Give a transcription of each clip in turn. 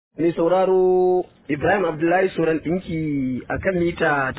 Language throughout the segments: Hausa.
Mai sauraro Ibrahim Abdullahi Suran ɗinki a kan mita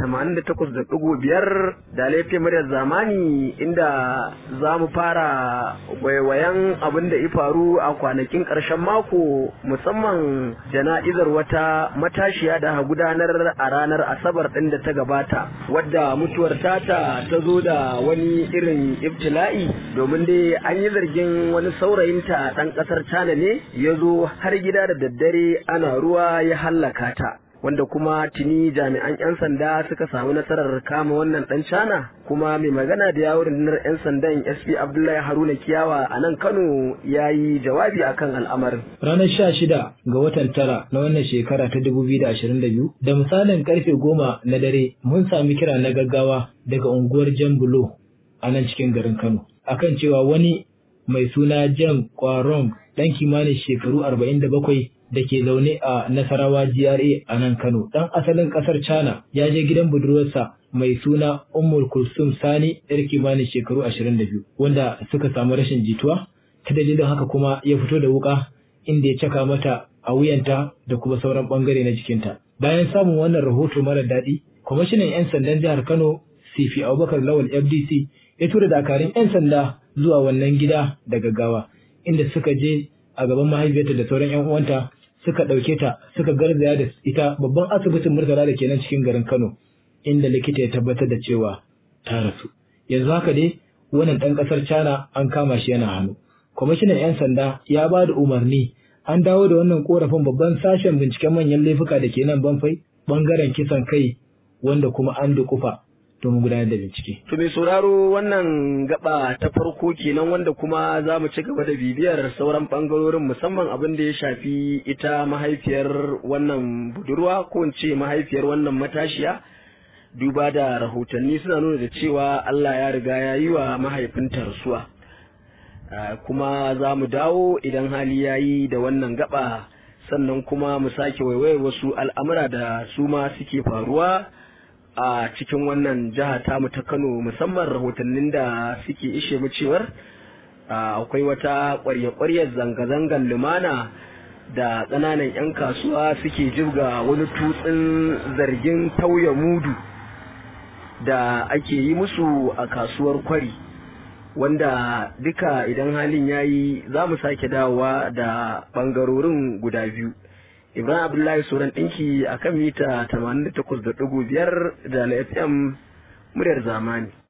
88.5 da laifin muryar zamani inda za mu fara waiwayan abin da ya faru a kwanakin ƙarshen mako musamman jana'izar wata matashiya da gudanar a ranar Asabar ɗin da ta gabata wadda mutuwar tata ta zo da wani irin ibtila'i domin dai an yi zargin wani saurayinta ɗan ƙasar China ne ya zo har gida da daddare ana ruwa ya hallaka ta wanda kuma tuni jami'an 'yan sanda suka samu nasarar kama wannan dan cana kuma mai magana da yawon rundunar 'yan sandan sp abdullahi haruna kiyawa a nan kano ya yi jawabi akan al'amarin ranar sha shida ga watan tara na wannan shekara ta dubu biyu da ashirin da biyu da misalin karfe goma na dare mun sami kira na gaggawa daga unguwar jan bulo a nan cikin garin kano akan cewa wani mai suna jan kwaron dan kimanin shekaru arba'in da bakwai da ke zaune a Nasarawa GRA a nan Kano. Ɗan asalin ƙasar China ya je gidan budurwarsa mai suna Ummul Kulsum Sani yar kimanin shekaru 22 wanda suka samu rashin jituwa ta dalilin haka kuma ya fito da wuka inda ya caka mata a wuyanta da kuma sauran bangare na jikinta. Bayan samun wannan rahoto mara daɗi, kwamishinan 'yan sandan jihar Kano Sifi Abubakar Lawal FDC ya tura dakarun 'yan sanda zuwa wannan gida da gaggawa inda suka je a gaban mahaifiyarta da sauran 'yan uwanta suka ɗauke ta suka garzaya da ita babban asibitin murtala da ke nan cikin garin Kano inda likita ya tabbatar da cewa ta rasu. Yanzu haka dai wannan ɗan ƙasar China an kama shi yana hannu. Kwamishinan 'yan sanda ya ba da umarni an dawo da wannan korafin babban sashen binciken manyan laifuka da ke nan banfai bangaren kisan kai wanda kuma an dukufa domin gudanar da bincike. To mai sauraro wannan gaba ta farko kenan wanda kuma za mu ci gaba da bibiyar sauran bangarorin musamman abin da ya shafi ita mahaifiyar wannan budurwa ko in ce mahaifiyar wannan matashiya duba da rahotanni suna nuna da cewa Allah ya riga ya yi wa mahaifinta rasuwa. kuma za mu dawo idan hali ya yi da wannan gaba sannan kuma mu sake waiwaye wasu al'amura da su ma suke faruwa. a cikin wannan jiha tamu ta Kano musamman rahotannin da suke ishe mu cewar akwai wata ƙwarya-ƙwaryar zanga-zangar lumana da ƙananan 'yan kasuwa suke jirga wani tutsin zargin tauye mudu da ake yi musu a kasuwar kwari wanda duka idan halin yayi za mu sake dawowa da ɓangarorin guda biyu Ibrahim Abdullahi Suran ɗinki a kan mita 88.5 da na FM muryar zamani.